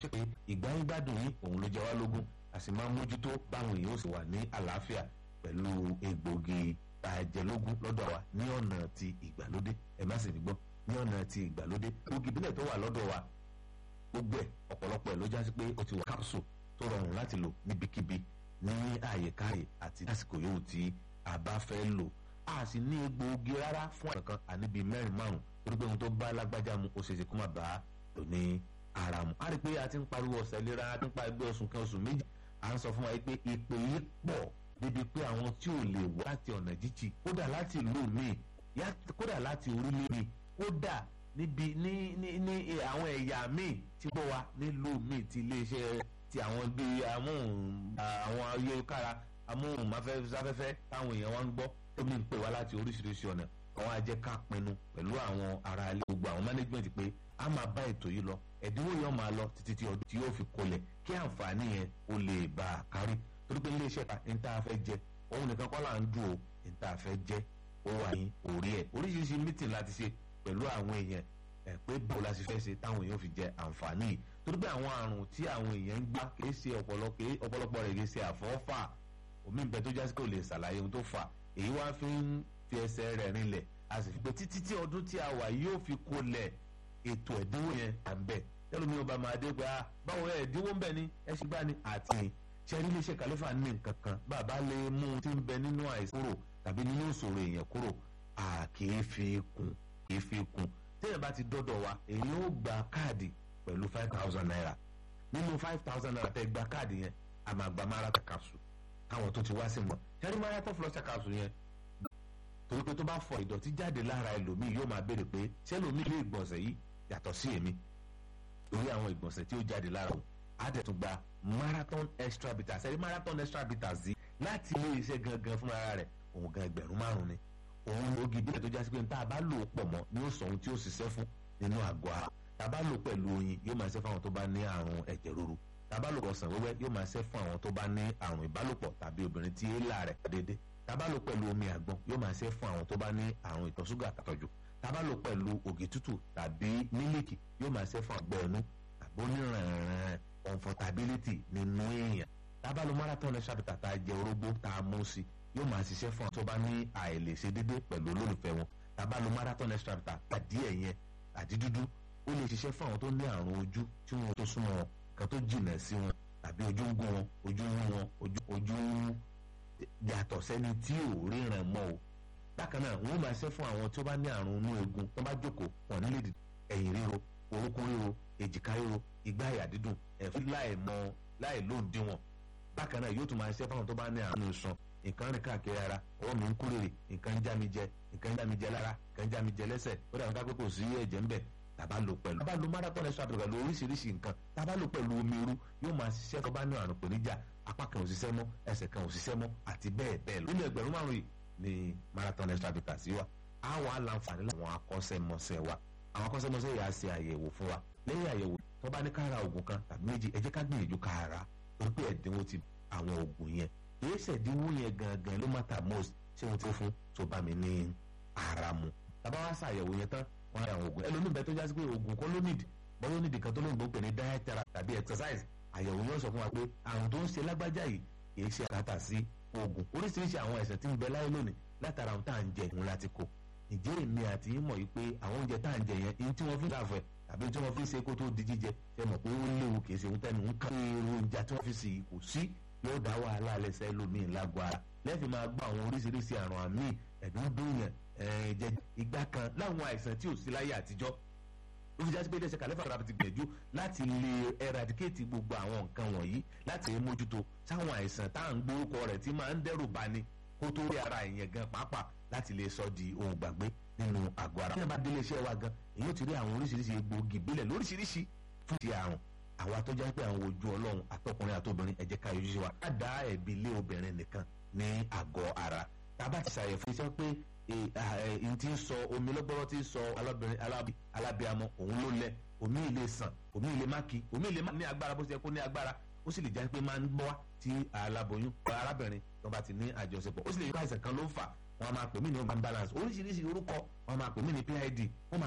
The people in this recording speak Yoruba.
ṣe pé ìgbáyégbádùn yín òun ló jẹ wá lógún a sì máa ń mójútó báwọn èèyàn ó sì wà ní àlàáfíà pẹ̀lú egbògi àjẹlógún lọ́dọ̀ wa ní ọ̀nà ti ìgbàlódé ẹ má sì ní gbọ́ ní ọ̀nà ti ìgbàlódé egbògi ìbílẹ̀ tó wà lọ́dọ̀ wa gbogbo ẹ̀ ọ̀pọ̀lọpọ̀ ẹ̀ ló jásí pé ó ti wà capsule tó rọrùn láti lò níbikíbi ní àyèkáyè àti lásìkò yòówù tí a bá fẹ́ lò a sì ní egbòogi rárá fún àwọn kan àníbi mẹ́rin márùn torí pé ohun tó bá lágbájá mu ó ṣeéṣe kó má bàa lò ní ara mu. a rí i pé a ti ń pariwo ọ̀sẹ̀ ìlera a ti ń pa ẹgbẹ́ oṣù kan oṣù méjì à ń sọ fún wa pé ìpè yìí pọ̀ débi pé àwọn tí ò lè wá láti ọ̀nà jíjì kódà láti ìlú míì kódà láti orílẹ̀ míì kódà níbi ní ní ní àwọn ẹ̀yà míì tí bọ́ wa nílùú míì ti iléeṣẹ́ ti àwọn bíi amóhùn àwọn ayélujára amóhùnmáfẹ́fẹ́ táwọn èèyàn wa ń gbọ́ tó ní pè wá láti oríṣiríṣi ọ̀nà àwọn ajẹ́ ká pinnu pẹ̀lú àwọn ará ilé gbogbo àwọn management pé a máa bá ètò yìí lọ ẹ̀dínwó yẹn máa lọ títí tí ọdún tí yóò fi kolẹ̀ kí àǹfààní yẹn ó lè bá a kárí torí pé iléeṣẹ́ ta ní tá a fẹ́ jẹ òun nìkan kọ́ là ń dùn o ní tá a fẹ́ jẹ ó wà ní orí ẹ̀ oríṣiríṣi meeting láti ṣe pẹ̀lú àwọn èèyàn ẹ̀ pé báwo la ṣe fẹ́ ṣe táwọn èèyàn fi jẹ àǹfààní yìí torí pé àwọn àrùn tí àwọn èèyàn ń gbá kìí ṣe ọ̀pọ̀lọpọ̀ rẹ̀ kìí ṣe àfọ́fà omi ìbẹ́ tó jásí kò lè ṣàlàyé ohun tó fà èyí wá fi ń fi ẹsẹ̀ rẹ̀ rinlẹ̀ a sì fi pé títí tí ọdún tí a wà yóò fi kolẹ̀ ètò ẹ̀dínwó yẹn à ń bẹ̀ tẹ́lómi ọba máa dé pé báwo ẹ̀ ẹ̀dínwó ń bẹ̀ ni ẹ ṣe gbá ni àti ṣẹ́rí iléeṣẹ́ kàlífà ní nǹkan kan bàbá lè mú un tí ń bẹ nínú àìsàn kúrò tàbí nínú ìṣòro èèyàn kúrò à kìí fi kún kìí fi kún téèyàn bá ti dọ́dọ̀ wa èyí ó gba káàdì pẹ̀lú five thousand naira nínú five thousand naira tẹ́ gba káàdì yẹn a máa gba marathon capsule káwọn tó ti wá sí mọ̀ ṣẹ́rí marathon flusher capsule yẹn torí pé tó bá fọ ìdọ̀tí jáde lára ẹlòmíì yóò máa béèrè pé ṣé ẹlòmíì lè gbọ̀nsẹ̀ yìí yàtọ̀ sí èmi lórí àwọn ìgbọ̀nsẹ̀ tí ó jáde lára òun á dẹ̀ tún gba marathon extra bitters ẹ̀rí marathon extra bitters yìí láti ilé iṣẹ́ gangan fún ara rẹ̀ òun gan ẹgbẹ̀rún márùn ni òun ló gidi ẹ̀ tó jásí pé tá a bá lò ó pọ̀ mọ́ ni ó sọ ohun tí ó ṣiṣẹ́ fún nínú àgọ́ ara tá a bá lò pẹ̀lú oyin yóò máa ṣe fún àwọn tó bá ní àrùn ẹ̀jẹ̀ ríru tá a bá lò ọsàn wẹ́wẹ́ yóò máa ṣe fún àwọn tó bá ní àrùn ìbálòpọ̀ tàbí obìnrin tí èélà rẹ̀ déédéé tá a bá lò pẹ̀lú omi àgbọn yóò máa ṣe fún àwọn tó bá ní àrùn ìtọ̀ ṣúgà àtọ̀jù tá a bá lò pẹ̀lú ògì tútù tàbí mílíkì yóò máa ṣe fún àgbẹ̀ ẹnu tàbí onírànràn comfortability nínú èèyàn tá a bá lò marathon extra bitter tá a jẹ orógbó tá a mú sí yóò máa ṣiṣẹ́ fún àwọn tó bá ní àìlèṣe dédé pẹ̀lú olólùfẹ́ wọn tá a bá lò marathon extra bitter àdí ẹ̀yẹn àdí dúdú ó lè ṣiṣẹ́ fún àwọn tó ní àrùn ojú tí wọn tó súnmọ́ wọn kan tó jìnà sí wọn tàbí ojú ń gún wọn ojú ń wọn ojú ń yàtọ̀ sẹ́ni tí ò ríran mọ́ o bákan náà wọ́n máa ṣe fún àwọn tí ó bá ní àrùn inú eegun tó bá jókòó wọn nílé ẹ̀yìn ríro orúnkún ríro èjìká ríro igbá àyà dídùn ẹ̀fí láì mọ láì lóǹdíwọ̀n bákan náà yóò tún máa ṣe fún àwọn tó bá ní àrùn ìṣàn nǹkan rìn káàkiri ara ọwọ́ mi ń kú rèrè nǹkan ń já mi jẹ nǹkan ń já mi jẹ lára nǹkan ń já mi jẹ lẹ́sẹ̀ ó dàbí ká pé kò sí ẹ̀jẹ̀ ń bẹ̀ tàbá lò pẹ̀lú. tàbá lo marathon extra pẹ̀lú oríṣiríṣi nǹkan tàbá lò pẹ̀lú omi irú yóò máa ṣiṣẹ́ tó bá ní àrùn pèníjà apá kan ò ṣiṣẹ́ mọ́ ẹsẹ̀ kan ò ṣiṣẹ́ mọ́ àti bẹ́ẹ̀ bẹ́ẹ̀ lọ. nínú ẹgbẹ̀rún márùn yìí ni marathon extra bitter sí wa á wà láǹfààní láwọn akọ́ṣẹ́mọṣẹ́ wa àwọn akọ́ṣẹ́mọṣẹ́ yìí á ṣe àyẹ̀wò fún wa lẹ́yìn àyẹ̀wò tó bá ní kára oògùn kan tàbí méjì ẹ jẹ́ ká gbìyànjú kára torí pé ẹ̀dínwó ti àwọn oògùn yẹn èyí ṣẹ̀dínwó yẹn gangan ló matter most ṣé wọ́n ti fún tó bá mi ní ara mu tàbá wá ṣàyẹ̀wò yẹn tán wọ́n ra àwọn oògùn ẹlòmíì bẹ́ẹ̀ tó jásí pé oògùn kọ́ ló nídìí bọ́yọ́ nídìí kan tó lóyìnbó pè ní diet therapy tàbí exercise àyẹ̀wò yóò sọ fún wa pé àrùn tó ń ṣe lágbájá yìí kì í ṣe àkàtà sí oògùn oríṣiríṣi àwọn ẹ̀sẹ̀ tí ń bẹ láyé lónìí látara ohun tá à ń jẹ òun láti kó ìjẹ́ èmi àti yín mọ̀ yìí pé àwọn oúnjẹ tá à ń jẹ yẹn ihun tí wọ́n fi ń dàfẹ́ tàbí tí wọ́n fi ń ṣe kó tó di jíjẹ ṣe mọ̀ pé ó léwu kì í ṣe ohun tẹ́nu ń kán èrò oúnjẹ tí wọ́n fi sì kò sí yóò dá wàhálà lẹ́sẹ̀ lómìn lágọ̀ ara lẹ́ẹ̀fì máa gbọ́ àwọn oríṣiríṣi àrùn àmì ẹ̀dùn dùnyàn jẹ ìgbà kan láwọn àìsàn tí ò sí láyé àtijọ́ ó fi jásí pé iléeṣẹ́ kàlẹ́fà rà ti gbìyànjú láti lè eradicate gbogbo àwọn nǹkan wọ̀nyí láti mójútó sáwọn àìsàn tá à ń gbórúkọ rẹ̀ tí máa ń dẹ́rù bani kó tó rí ara èèyàn gan pàápàá láti lè sọ di ohun gbàgbé nínú àgọ́ ara. bí wọ́n bá délé iṣẹ́ wa gan èyí ó ti rí àwọn oríṣiríṣi egbòogi ìbílẹ̀ lóríṣiríṣi fún ti àrùn àwa tó jẹ́ pé àwọn ojú ọlọ́run àtọkùnrin àtobìnrin ẹ jẹ́ ká yọjú sí wa. ká dá ẹ̀bi lé obìnrin nìkan ní àgọ́ ara tá a bá ti ṣàyẹ̀ fún iṣẹ́ pé n ti sọ omi lọ́gbọ́rọ́ ti sọ alábíamọ òun ló lẹ omi ilé sàn omi ilé máki omi ilé má ní agbára bó ṣe kó ní agbára ó sì lè jẹ́ pé máa ń bọ́ wá tí aláboyún arábìnrin tó bá ti ní àjọṣepọ̀ ó sì lè yí àìsàn kan ló ń fà wọn máa pè mí ní ọgbà balance oríṣiríṣi orúkọ wọn máa pè mí ní PID wọn máa